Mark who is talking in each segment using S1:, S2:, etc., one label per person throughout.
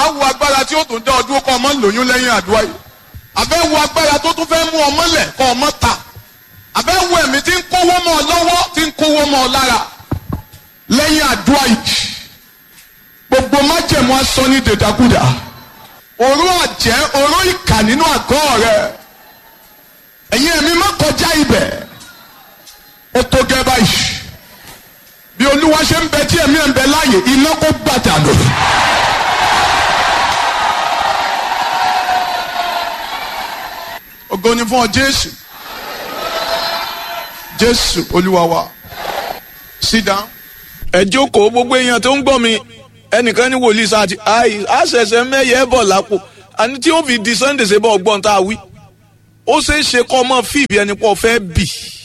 S1: wo agbára tí ó tún dá ọdún kọ́ ọmọ lóyún lẹ́yìn àdúrà yìí àbẹ́ wo agbára tó tún fẹ́ mú ọmọ lẹ̀ kọ́ ọmọ ta àbẹ́ wo ẹ̀mí tí ń kówó mọ́ ọ lọ́wọ́ tí ń kówó mọ́ ọ lára lẹ́yìn àdúrà yìí gbogbo májẹ̀mú aṣọ ní dèdàkúdà òró àjẹ́ òró ìkà nínú àgọ́ rẹ̀ ẹ̀yin ẹ̀mí má kọjá ibẹ̀ ó tó gẹ́ báyìí bí olúwa ṣe ń bẹ tí ẹ̀mí ẹ̀ ń bẹ láàyè iná kó gbàdà lò. ògo ni fún ọ jésù jésù olúwa wa sit down.
S2: ẹ jókòó gbogbo èèyàn tó ń gbọ́ mi ẹnìkan ní wòlíì sáà ti àì àṣẹṣẹ mẹ́yẹ bọ̀ lápò àní tí ó fi di sunday ṣe bọ̀ ọgbọ́n tá a wí ó ṣeé ṣe kọ́ ọmọ fíìbì ẹni pọ̀ fẹ́ bì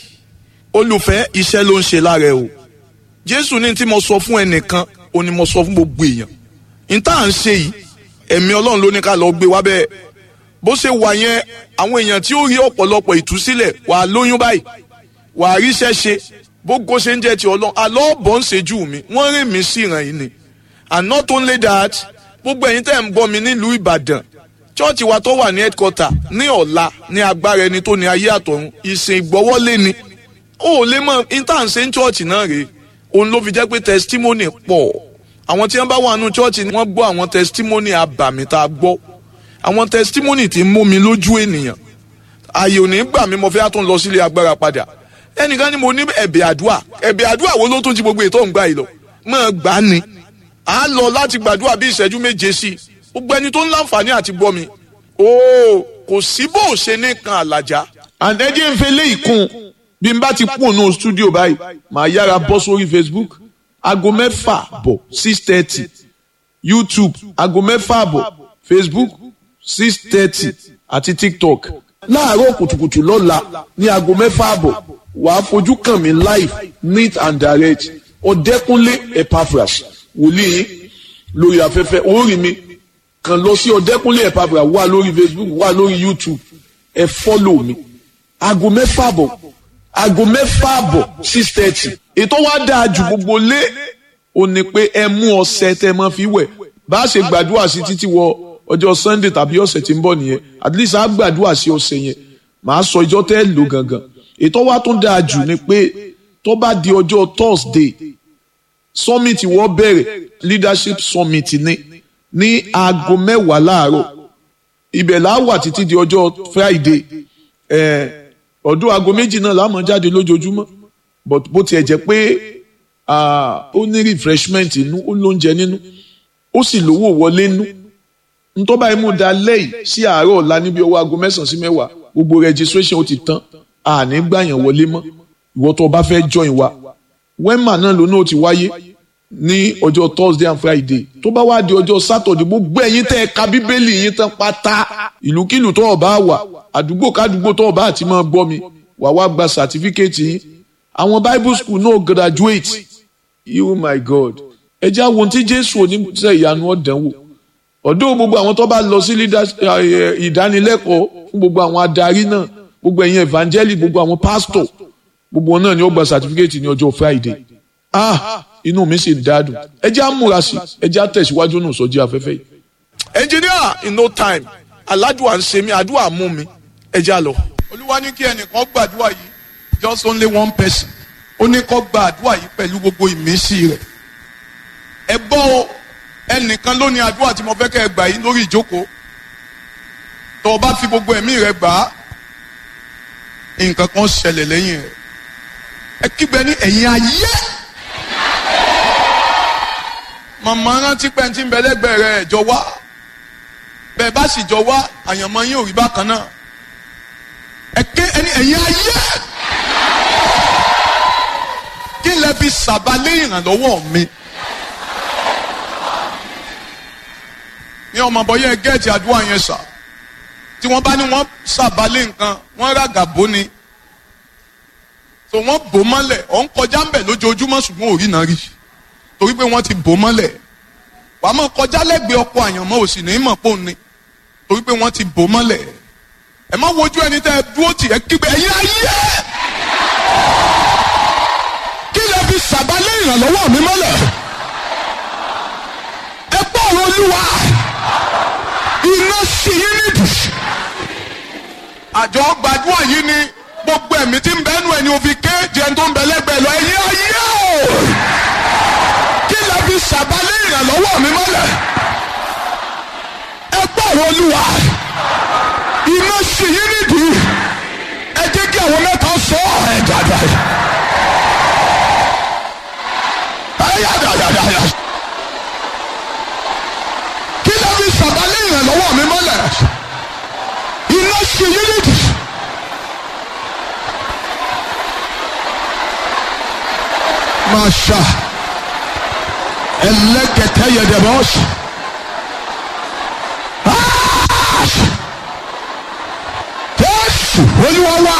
S2: olùfẹ́ iṣẹ́ ló ń ṣe lára ẹ o jésù ní tí mo sọ fún ẹnìkan ó ní mo sọ fún gbogbo èèyàn ní tá à ń ṣe yìí ẹ̀mí ọlọ́run ló ní ká lọ gbé wá bẹ́ẹ̀ bó ṣe wà yẹn àwọn èèyàn tí ó rí ọ̀pọ̀lọpọ̀ ìtúsílẹ̀ wà á lóyún báyìí wà á ríṣẹ́ ṣe bógo ṣe ń jẹ́ ti ọlọ́run àlọ́ bọ̀ ń ṣejú mi wọ́n rìn mí sí ìràn yìí ni and not only that gbogbo ẹ̀yin tẹ́ ń gbọ́ mi nílùú ìbàdàn chọ́ọ̀chì wa tó wà ní headquarter ní ọ̀la ní agbára ẹni tó ní ayé àtọ̀run ìsìn ìgbọ́wọ́lé ni ó lè mọ intanṣe ń chọ́ọ̀chì náà rèé òun ló fi jẹ́ pé testimony pọ̀ àwọn tí wọ́n bá wà nù chọ́ọ̀chì wọ́n gbọ́ àwọn testimony abàmì tá a gbọ́ àwọn testimony tí ń mú mi lójú ènìyàn ààyè ò ní gbà mí mo fẹ́ tún lọ sílé agbára padà ẹnìkan ni mo ní ẹ̀bẹ̀ àdúà ẹ̀bẹ̀ àdúà wo ló tún ti gbogbo ètò òǹgbà yìí lọ mọ̀ gbà ni à ń lọ láti gbàdúrà bí ìṣẹ́jú méje sí i gbogbo ẹni tó ń láǹfààní àti gbọ́ mi ooo kò sí bó o ṣe ní kan àlàjá.
S3: àǹtẹ̀jẹ̀ ń fẹlẹ́ ìkún bí n bá ti kún ònú stúdíò báyìí màá yára bọ́ sórí facebook aago mẹ́fà bọ̀ six thirty youtube aago mẹ́fà bọ̀ facebook six thirty àti tiktok láàárọ̀ kùtùkùtù lọ́la ní aago mẹ́fà bọ̀ wàá fojú kàn mí live neat and direct ọ̀dẹ́kúnlé epaphras wòlíì lórí afẹ́fẹ́ orí mi kàn lọ sí ọ̀dẹ́kúnlé epaphras wà lórí facebook wà lórí youtube ẹ fọ́lọ̀ mi aago mẹ́fà bọ̀ aago mẹ́fà bọ̀ six thirty ètò wa dáa ju gbogbo lé o ní pé ẹ mú ọṣẹ tẹ mọ fi wẹ̀ bá a ṣe gbàdúrà sí títí wọ ọjọ́ sunday tàbí ọ̀sẹ̀ tí ń bọ̀ nìyẹn at least a gbàdúrà sí ọ̀sẹ̀ yẹn màá sọ ìjọ tẹ́ ẹ lò gangan ètò wa tún dáa jù ni pé tó bá di ọjọ́ thursday summit wọ́n bẹ̀rẹ̀ leadership summit ní ní aago mẹ́wàá láàárọ̀ ibẹ̀ là á wà títí di ọjọ́ friday ọdún aago méjì náà la máa jáde lójoojúmọ́ but bó tiẹ̀ jẹ́ pé ó ní refreshment inú ó lóúnjẹ nínú ó sì lówó wọlé nínú ntọ́ba imú da lẹ́yìn sí àárọ̀ ọ̀la níbi ọwọ́ aago mẹ́sàn-án sí mẹ́wàá gbogbo registration ó ti tán àní gbàyàn wọlé mọ́ ìwọ tó o bá fẹ́ join wa wema náà lónà ó ti wáyé ní ọjọ́ thursday and friday tó bá wá di ọjọ́ saturday gbogbo ẹ̀yin tẹ́ ẹ ka bíbélì yín tán pátá ìlúkìlù tó o bá wà àdúgbò kádùgbò tó o bá ti máa gbọ́ mi wà wá gba certificate yín àwọn bible school náà graduate you my god ẹ jẹ́ àwọn tí jésù oníṣẹ́ ìyanu ọ̀dánwò ọ̀dọ́ gbogbo àwọn tó bá lọ sí ìdánilẹ́kọ̀ọ́ fún gbogbo àwọn adarí náà gbogbo ẹ̀yin evangelist gbogbo àwọn pastor gbogbo wọn náà ni ó gba certificate ní ọjọ́ friday ah inú mi sì dádùn ẹ jẹ́ àmúra sí ẹ jẹ́ àtẹ̀síwájú náà sọ́jí afẹ́fẹ́ yìí.
S2: engineer in no time aládùá ń ṣe mí àdúrà mú mi ẹ já lọ.
S1: olúwa ní kí ẹnìkan gbàdúrà yìí just only one person ó ní kó gbàdúrà yìí pẹ̀lú gbogbo ìmísí rẹ̀ ẹ gbọ́ o ẹnìkan ló ní àdúrà tí mo fẹ́ kẹ́ ẹ gbà yìí lórí ìjókòó tó o bá fi gbogbo ẹ̀mí rẹ gbà á nǹkan kan ṣẹlẹ̀ lẹ́yìn rẹ̀ ẹ kígbe ní ẹ̀yìn ayé màmá rántí pé tí ń bẹ lẹ́gbẹ̀ẹ́ rẹ̀ jọ wá bẹ́ẹ̀ bá sì jọ wá àyànmọ́ yín ò rí bákan náà ẹ ké ẹni ẹ̀yìn ayé kí lẹ fi sàbálẹ̀ ìrànlọ́wọ́ mi. ní ọmọ bọ́yẹ gẹ́ẹ̀tì àdúrà yẹn sà tí wọ́n bá ní wọ́n sàbálẹ̀ nǹkan wọ́n ràgà bó ni tó wọ́n bò mọ́lẹ̀ ọ̀ ń kọjá ń bẹ̀ lójoojúmọ́ ṣùgbọ́n ò rí náà rí torí pé wọ́n ti bò mọ́lẹ̀ wàá mọ̀ kọjá lẹ́gbẹ̀ẹ́ ọkọ̀ àyànmọ́ òsì ní mọ̀ pò ní torí pé wọ́n ti bò mọ́lẹ̀ ẹ má wojú ẹni tẹ́ ẹ dúró tì ẹ kígbe ẹ̀yin ayé kí lè fi sàbálẹ̀ ìrànlọ́wọ́ mi mọ́lẹ̀ ẹ gbọ́ ọ̀rọ̀ olúwa iná sí yín nídìí. àjọ gbàdúrà yìí ni gbogbo ẹ̀mí tí ń bẹ́nu ẹni òfin kéèjì ẹni tó ń bẹ lẹ́gbẹ̀ẹ́ lọ ẹ̀yìn ayé o. kí lè fi ṣàbálẹ̀ ìrànlọ́wọ́ mi mọ́lẹ̀. ẹ gbọ́ àwọn olúwa iná sí yín nídìí. ẹ jẹ́ kí àwọn mẹ́ta sọ ẹ̀ dáadáa. ẹ yá dáadáa. kí lè fi ṣàbálẹ̀ ìrànlọ́wọ́ mi mọ́lẹ̀. iná sí yín nídìí. Masha. Elekete yedebos. Jésù Olúwa wa.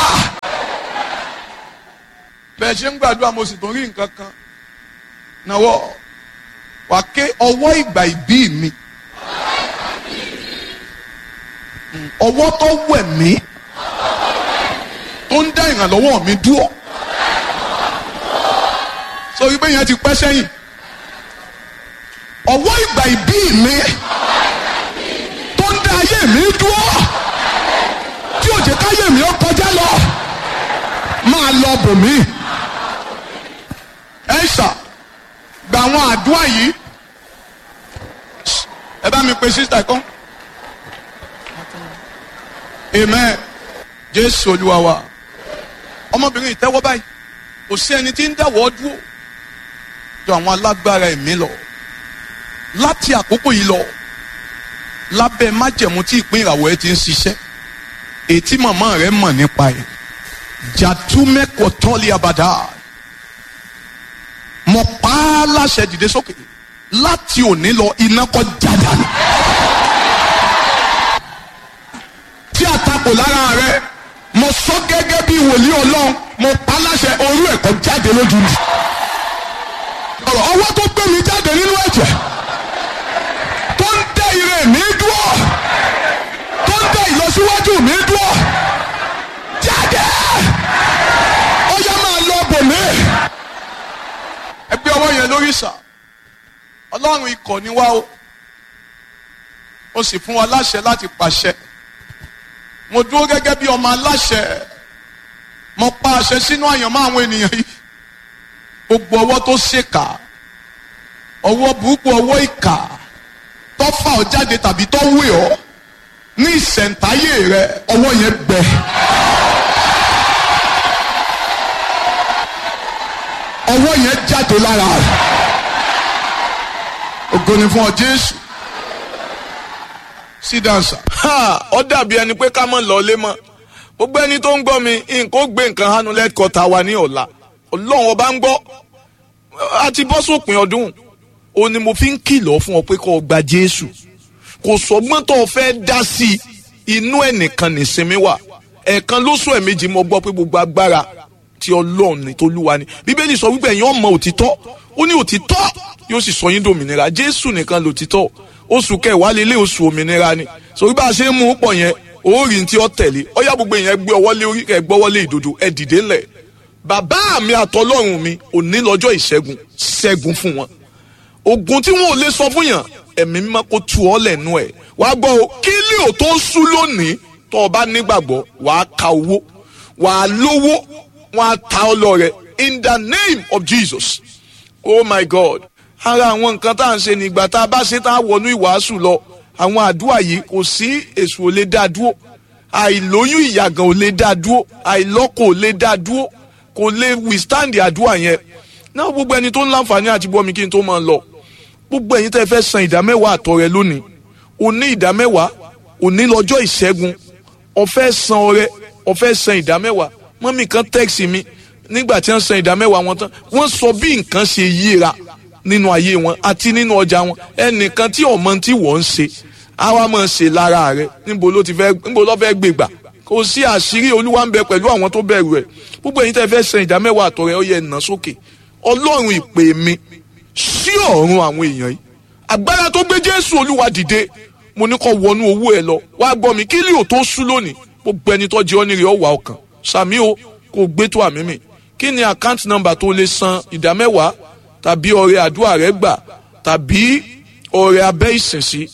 S1: Bẹ́ẹ̀ ṣe ń gbàdúrà mo sì tún rí nǹkan kan. Nàwọ́ wà ké ọwọ́ ìgbà ìbí mi. Ọwọ́ tó wẹ̀ mí tó ń dá ìrànlọ́wọ́ mi dúró sọ wípé yẹn ti pẹ́ sẹ́yìn ọwọ́ ìgbà ìbí mi tó ń dá ayé mi dúró tí ò jẹ́ káyé mi ó kọjá lọ máa lọ bò mí ẹ ṣà gba àwọn àdúrà yìí ẹ bá mi pe sísítà kan amen jésù olúwa wa ọmọbìnrin ìtẹ́wọ́ báyìí kò sí ẹni tí ń dáwọ́ dúró jọ àwọn alágbára ẹ̀mí lọ láti àkókò yìí lọ lábẹ́ májẹ̀mú tí ìpín ìràwọ̀ ẹ ti ń ṣiṣẹ́ ètí màmá rẹ mọ̀ nípa ẹ̀ jàdúmẹ́kọ̀ tọ́lé abàdá mo pa á láṣẹ dìde sókè láti òní lọ iná kọ́ jádàánù tí àtakò lára rẹ mo sọ gẹ́gẹ́ bí wòlíì ọlọ́run mo pa á láṣẹ orú ẹ̀kọ́ jáde lójú mi ọ̀rọ̀ ọwọ́ tó gbé mi jáde nínú ẹ̀jẹ̀ tó ń dẹ ire mi dúró tó ń dẹ ìlọsíwájú mi dúró jáde ó yá máa lọ bò mí. ẹgbẹ́ ọwọ́ yẹn lórí ìsà ọlọ́run ikọ̀ ni wá o ó sì fún wa láṣẹ láti pàṣẹ mo dúró gẹ́gẹ́ bí ọmọ aláṣẹ mo pa àṣẹ sínú àyànmọ́ àwọn ènìyàn yìí gbogbo ọwọ́ tó ṣèkà ọwọ́ burúkú ọwọ́ ìkà tó fà ọ́ jáde tàbí tó wé ọ́ ní ìṣẹ̀ǹtáyé rẹ ọwọ́ yẹn gbẹ. ọwọ́ yẹn jáde lára rẹ ògo ni fún ọ Jésù sídáǹsà.
S2: ó dàbí ẹni pé ká mọ̀ lọ́lé mọ́ gbogbo ẹni tó ń gbọ́ mi nǹkan ó gbé nǹkan hánú lẹ́kọ̀ọ́ta wa ní ọ̀la ọlọ́run ọba ń gbọ́ a ti bọ́ sópin ọdún o ni mo fi ń kìlọ̀ fún ọ pé kó o gba Jésù kò sọgbọ́n tó o fẹ́ dá sí i inú ẹnìkan nìsinmi wà ẹ̀ẹ̀kan lóṣù ẹ̀mejì mo gbọ́ pé gbogbo agbára ti ọlọ́run ni tolúwa ni bíbélì sọ wípé ẹ̀yin ọmọ òtítọ́ ó ní òtítọ́ yóò sì sọ yín dòmìnira Jésù nìkan lòtítọ́ oṣù kẹwàá lélẹ̀ oṣù òmìnira ni sọ bí a ṣe ń mú pọ̀ yẹn orí tí ó tẹ̀lé ọyá gbogbo èèyàn gbé ọwọ́ lé orí kẹ gbọ́wọ́ lé ìdodo ẹ dìde ńlẹ̀ bàbá mi àtọlọ́run mi òní lọ́jọ́ ìṣẹ́gun ṣẹ́gun fún wọn ogun tí wọn ò lè sọ fún yàn ẹ̀mí mímọ́ kó tu ọ́ lẹ́nu ẹ̀ wàá gbọ́ o kí lè o tó sú lónìí tó o bá nígbàgbọ́ wàá ka owó wàá lówó wọn á ta ọ lọ rẹ in the name of Jesus oh my God ara àwọn nǹkan tá à ń ṣe nígbà tá a bá ṣe tá a wọnú ìwàásù lọ àwọn àdúrà yìí kò sí èṣù ò lè dá dúró àìlóyún ìyàgàn ò lè dá dúró àìlọ́kọ ò lè dá dúró kò lè withstand àdúrà yẹn náà gbogbo ẹni tó ń láǹfààní àti bọ́ mi kí n tó máa lọ gbogbo ẹ̀yin tẹ́ fẹ́ san ìdámẹ́wàá àtọrẹ lónìí òní ìdámẹ́wàá òní lọ́jọ́ ìṣẹ́gun ó fẹ́ san ọrẹ ó fẹ́ san ìdámẹ́wàá mọ́mì kan tẹ́ẹ̀sì mi nígbà tí wọ́n san ìdámẹ́wàá wọn tán wọ́n sọ bí nǹkan ṣe yíra nínú ayé wọn àti nínú ọjà wọn ẹnìkan tí ọmọ tí wọ́n ń ṣe àwa máa ṣe lára rẹ níbo ló ti fẹ́ níbo ló fẹ́ gbé gbà kò sí àṣírí olúwa ń bẹ pẹ̀lú àwọn tó bẹ̀rù ẹ̀ gbogbo ẹ̀yin tẹ́ fẹ́ san ìdámẹ́wàá àtọrẹ ó yẹ nà sókè ọlọ́run ìpè mi sí ọ̀run àwọn èèyàn yìí agbára tó gbé jésù olúwa dìde mo ní kó wọnú owó ẹ lọ wá gbọ́ mi kí lè ò tó sú lónìí gbogbo ẹni tó jẹ́ ọ́ nírè ọ̀wà ọkàn sàmí o kò gbé tó àmì mi kí ni account number tó lè san ìdámẹ́wàá tàbí ọrẹ àdúrà rẹ gbà tàbí ọrẹ abẹ́ ìsìnsí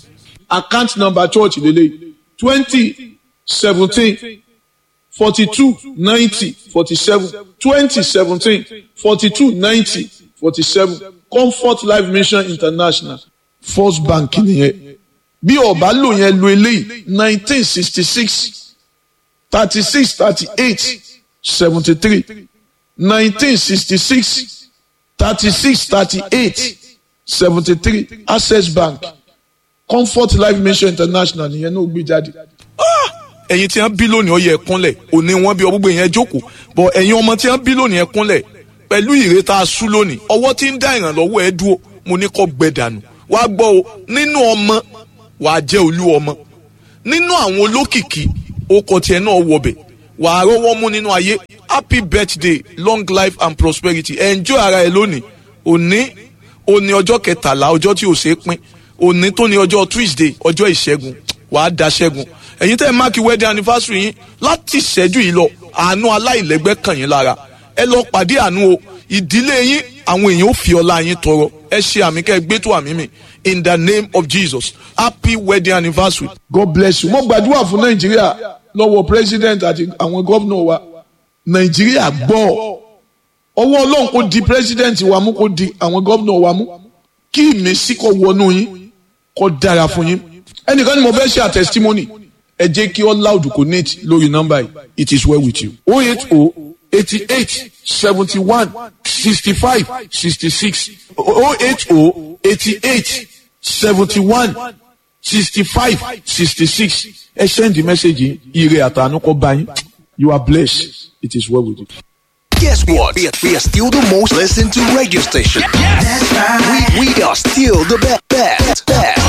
S3: account number church lélẹ́yìí twenty seventeen forty two ninety forty seven twenty seventeen forty two ninety forty seven comfort life mission international first bank nìyẹn bí ọba lò yẹn lo eléyìí nineteen sixty six thirty six thirty eight seventy three nineteen sixty six thirty six thirty eight seventy three access bank comfort life mission international nìyẹn náà gbé jáde.
S2: ẹ̀yin tí wọ́n bí lónìí ó yẹ kúnlẹ̀ òní wọ́n bí ọgbọ́gbọ́ yẹn jókòó bọ̀ ẹ̀yin ọmọ tí wọ́n bí lónìí ẹ kúnlẹ̀ pẹ̀lú ìrètà asú lónìí ọwọ́ tí ń dá ìrànlọ́wọ́ ẹ dúró mo ní kó gbẹ dànù wàá gbọ́ o nínú ọmọ wàá jẹ́ olú ọmọ nínú àwọn olókìkí okọ̀ tiẹ̀ náà wọbẹ̀ wàá rọ́wọ́ mú nínú ayé happy birthday long life and prosperity enjoy ara ẹ lónìí òní òní ọjọ́ kẹtàlá ọjọ́ tí ò ṣeé pín òní tó ní ọjọ́ tuesday ọjọ́ ìṣẹ́gun wàá da ṣẹ́gun ẹ̀yin tẹ́ ẹ máàkì wedding anniversary yín láti ìṣẹ́jú yìí lọ àánú aláìlẹ́gbẹ́ kàn yín lára ẹ lọ pàdé àánú o ìdílé yín àwọn èèyàn ò fi ọlá yín tọrọ ẹ ṣe àmì kẹ́ ẹ gbé tó àmì mi in the name of jesus happy wedding anniversary.
S3: god bless you mo gbàdúrà fún nàìjíríà lọ́wọ́ president àti àwọn gómìnà wa nàìjíríà gbọ́ ọwọ́ ọlọ́run kò di president wa mú kò di àwọn gómìnà wa mú kí ìmísí kò wọnú yín kò dára fún yín ẹnìkan ni mo fẹ́ ṣe àtẹsítímọ́nì ẹ jẹ́ kí all loud connect lórí nọ́mbà yìí it is well with you.
S4: oh eight oh eighty eight seventy one sixty five sixty six oh eight oh eighty eight seventy one sixty five sixty six
S3: ẹ send the message yìí ire àtàánú kó bá yín you are blessed it is well with you.
S5: Guess what? We are, we are still the most listened to radio station. That's right. We, we are still the best. Best. best.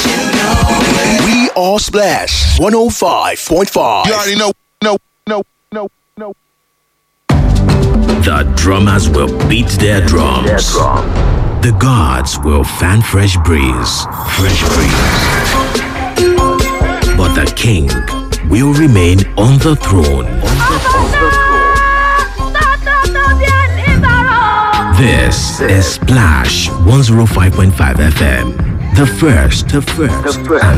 S5: We are Splash 105.5.
S4: you already know know know know know
S6: The drummers will beat their drums. The gods will fan fresh breeze. Fresh breeze. But the king will remain on the throne. This is Splash 105.5 FM. The first, the first, and